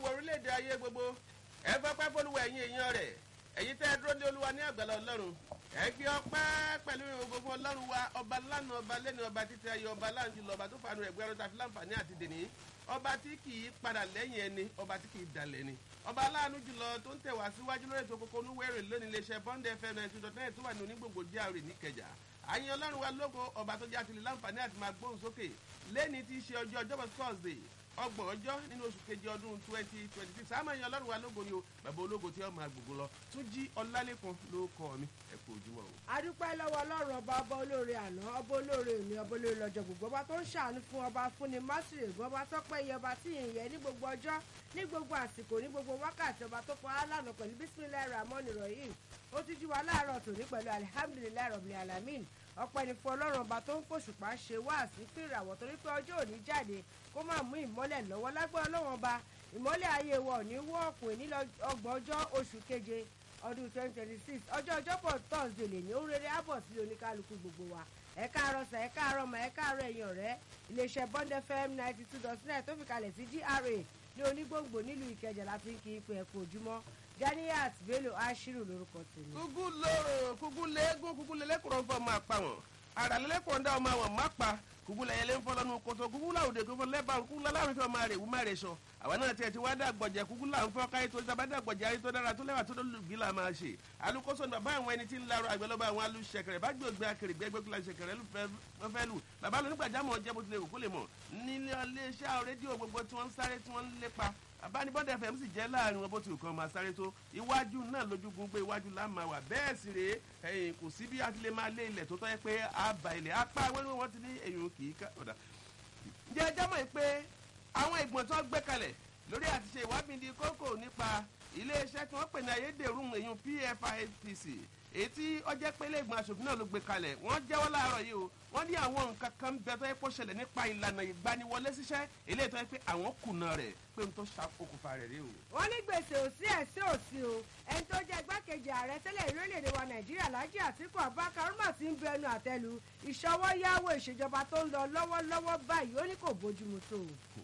fọlúwa orílẹ̀-èdè ayé gbogbo ẹ fọ́pẹ́ fọlúwa ẹ̀yin èèyàn rẹ̀ ẹ̀yin tẹ́ ẹ dúró ní olúwa ní àgbàlá ọlọ́run ẹ gbé ọpẹ́ pẹ̀lú ìrògbò fún ọlọ́run wa ọba lánàá ọba lẹ́nu ọba títí ayé ọba láǹtí lọ́ba tó fanu ẹ̀gbẹ́ ọ̀rọ̀ tàfi láǹfààní àti dèní ọba tí kì í padà lẹ́yìn ẹni ọba tí kì í dalẹ̀ ni ọba aláàánú jùlọ tó ń tẹ̀ wá síwájú lórí ètò kókó onúwẹ̀rẹ̀ lónìí iléeṣẹ́ bond fm ninety two dot nine tó wà ní onígbòǹgbò díàrè níkẹjà àyìn ọlọ́run wa lógo ọba tó jẹ́ àtìlẹ́ láǹfààní àti máa gbóhùn sókè lẹ́ni tí í ṣe ọjọ́ ọjọ́bọ̀ thursday ọgbọ̀n ọjọ́ nínú oṣù kejì ọdún twenty twenty six àmọ́ ẹ̀yin ọlọ́run wa lógo ni o bàbá ológo tí ó máa gbogbo lọ tún jí ọlálẹ́kan ló kọ́ mi ẹ kú ojúmọ́ o. adúpẹ́ lọ́wọ́ ọlọ́run ọba ọba olóore àná ọba olóore òní ọba olóore lọ́jọ́ gbogbo ọba tó ń ṣàánú fún ọba fúnni másìrè gbọ́ ọba tó pẹ́ iye ọba tí ìyẹn ní gbogbo ọjọ́ ní gbogbo àsìkò ní gbogbo wákàtí ọba tó pa á lánàá pẹ̀lú bísímìlẹ̀ ramon ìrọ̀yìn ó ti jí wa láàárọ̀ tòní pẹ̀lú alihamudulilayi rọ̀bìlì alamin ọpẹ́ ní fún ọlọ́run ọba tó ń fòṣùpá ṣe wáàsí fún ìràwọ̀ torí pé ọjọ́ òní jáde kó má mú ìmọ́lẹ̀ lọ́wọ́ lágbára ọlọ́run ọba ìmọ́lẹ̀ ayé wa ò ní wọ́ ọ̀pọ̀ ní ọgbọ̀n ọjọ́ oṣù keje ọdún twenty twenty six ọjọ́ ọjọ́bọ̀ thursday lè ní oríire àbọ̀ sí oníkálukú gbogbo wa ẹ káàárọ̀ sà ẹ káàárọ̀ mà ẹ káàárọ̀ ẹ̀yìn ọ̀rẹ́ iléeṣẹ́ bond fm ninety two dot nine tó fi kalẹ̀ sí gra ní onígbòǹgbò nílùú ìkẹjà láti ń kí ipò ẹ̀kọ́ ojúmọ́ ganiat bello ashiru lórúkọ tèmi. kúkú lóró kúkú léegun kúkú lélẹ́kùrọ̀ fọ́ máa pa wọ́n ara lélẹ́kùrọ̀ ń dá ọmọ àwọn má pa kúkú lẹ́yẹ lé ń fọ́ lọ́nu kótó kúkú láwùdè kúkú lẹ́bàá kúkú lálárin fẹ́ máa rè wú máa rè sọ àwọn náà tiẹ̀ ti wá dàgbọ̀jẹ̀ kúkú là ń fọ́ káyé tó sábà dàgbọ̀jẹ̀ ayé tó dára tó lẹ́wà tó lùgbì là máa ṣe alukoso ní bàbá àwọn ẹni tí ń larọ àgbẹ̀lọ́ba àwọn alùsẹ̀kẹ̀rẹ̀ bá gbé akèrègbè ẹgbẹ́ kúlà ṣẹ̀kẹ̀rẹ̀ fẹ́ lù bàbá lónígbàjámọ̀ jẹ́ bó tilẹ̀ kó lè mọ̀ nílé iléeṣẹ́ rédíò gbogbo tí wọ́n ń sáré tí wọ́n ń lépa abánibọ́dẹ fm sì jẹ́ láàrin wọn bó ti kàn máa sáré tó iwájú náà lójúgun pé iwájú la máa wà bẹ́ẹ̀ sì rèé ẹ̀yìn kò sí bí a ti lè máa lé ilẹ̀ tó tọ́ yẹ pé a bá ilẹ̀ apá wẹ́rẹ́ wọn ti ní èyàn kì í ká ọ̀dà. ǹjẹ́ ẹjọ́ mọ̀ pé àwọn ìgbọ̀n tó gbé kalẹ̀ lórí àti ṣe ìwádìí kókò nípa iléeṣẹ́ tí wọ́n pè ní ayédèrú èyàn pfipc èyí tí ọjọ́ pé iléègbọn aṣòfin náà ló gbé kalẹ̀ wọ́n jẹ́wọ́ láàárọ̀ yìí o wọ́n ní àwọn nǹkan kan bẹ tó yẹ kó ṣẹlẹ̀ nípa ìlànà ìgbaniwọlé síṣẹ́ eléyìí tó yẹ pé àwọn kùnà rẹ̀ pé n tó ṣàkókòfà rẹ̀ rí o. wọ́n ní gbèsè òsì ẹ̀sìn òsì o ẹni tó jẹ́ igbákejì ààrẹ tẹ́lẹ̀ orílẹ̀-èdè wa nàìjíríà lájí àtìkù abubakar umar ti ń bu ẹnu àtẹ́lu ìṣọwọ́ yáwó ìṣèjọba tó ń lọ lọ́wọ́lọ́wọ́ báyìí ó ní kò bójúmu tó.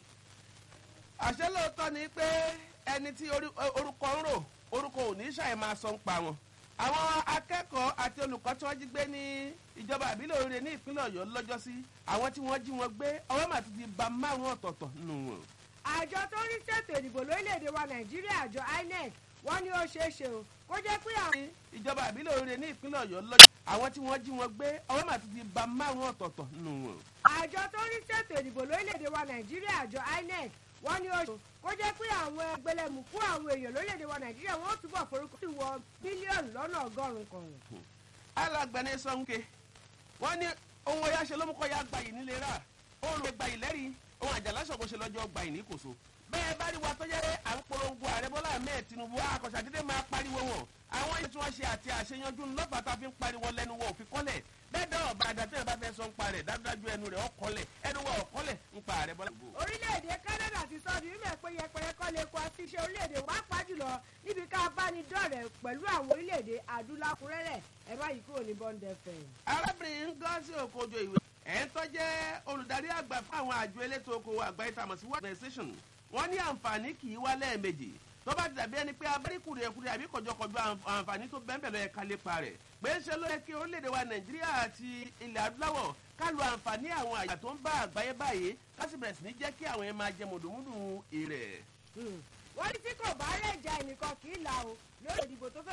àṣẹ lóòótọ́ ni pé ẹni tí orúkọ ń rò orúkọ ò ní ṣàì máa sọ ń pa wọn àwọn akẹ́kọ̀ọ́ àti olùkọ́ tí wọ́n jí gbé ní ìjọba àbílẹ̀ oríire ní ìpínlẹ̀ ọ̀yọ́ lọ́jọ́sí àwọn tí wọ́n jí wọn gbé ọwọ́ mà ti di ba márùn-ún ọ̀tọ̀ọ̀tọ̀ nù wọn. àjọ tó ń rí ṣètò ìdìbò lórílẹ̀‐èdè wa nàìjíríà àjọ inec wọ́n ní ó ṣeé ṣe o kó jẹ́ pé àwọn. ìjọba àbílẹ̀ oríire ní ìpínlẹ̀ ọ̀yọ́ lọ́jọ́ àwọn tí wọ́n jí wọn gbé ọwọ́ mà ti di ba márùn-ún ọ̀tọ̀ọ̀tọ̀ nù wọn. àjọ tó ń rí ṣètò ìdìbò lórílẹ̀‐èdè wa nàìjíríà àjọ inec wọ́n ní ó ṣe kó jẹ́ pé àwọn ẹgbẹ̀lẹ́mùkú àwọn èèyàn lórílẹ̀‐èdè wa nàìjíríà wọ́n túbọ̀ forúkọ sí wọ bílíọ̀nù lọ́nà ọgọ́rùn-ún kan. alágbẹ̀ni sọ́nkè wọ́n ní ohun ọ̀yá ṣe ló mú kọ́ ya gbayì nílé rà oòrùn lè gbayì lẹ́rìí ohun àjàlá ṣọ̀kọ́ ṣe lọ́jọ́ gbayì ní kòso. bẹ́ẹ̀ bá rí wa tó yẹ à ń polongo ààrẹ bọ́lá ahmed tinubu akọ̀ṣàdédé máa pariwo wọn àwọn èyí tí wọ́n ṣe àti àṣeyanjú ńlọ́fà tá a fi ń pariwo lẹ́nu wọn òfin kọ́lẹ̀ bẹ́ẹ̀ dá ọ̀bà àdàtẹ́ bá fẹ́ sọ ń parẹ̀ dájúdájú ẹnu rẹ̀ ọkọlẹ̀ ẹnu wa ọkọlẹ̀ ń pa ààrẹ bọ́lá. orílẹ̀-èdè canada ti sọ di mímọ̀ pé yẹpẹrẹ kọ́ lè kọ́ sí iṣẹ́ orílẹ̀-èdè pàápàá jùlọ níbi ká bá ní dọ̀rẹ̀ pẹ̀lú àwọn orílẹ̀-èdè adúlákúrẹ́rẹ̀ ẹ má yí kúrò ní bọ́ńdẹ̀ fẹ̀. arábìnrin ngozi okojo ìwé ẹ̀ ń tọ́jẹ́ olùdarí àgbà fún àwọn àjọ elétò okòwò àgbáyé tamọ̀ sí world organization wọ́n ní àǹfààní kì í wá lẹ́ẹ̀mejì tó bá ti dàbí ẹni pé abẹ́rẹ́kùrẹ́ ẹ̀kúrẹ́ àbí kọjọkọjọ àǹfààní tó bẹ́ẹ̀ lọ yẹ ká lépa rẹ̀ pé ń ṣe ló yẹ kí orílẹ̀-èdè wa nàìjíríà àti ilẹ̀ adúláwọ̀ ká lo àǹfààní àwọn àyà tó ń bá àgbáyé báyìí ká sì bẹ̀rẹ̀ sí ní jẹ́ kí àwọn yẹn máa jẹ mùdùmùdù èrè. wọ́n ní tí kò bá rẹ̀ ja ẹnìkan kì í là o lórí ìdìbò tó fẹ́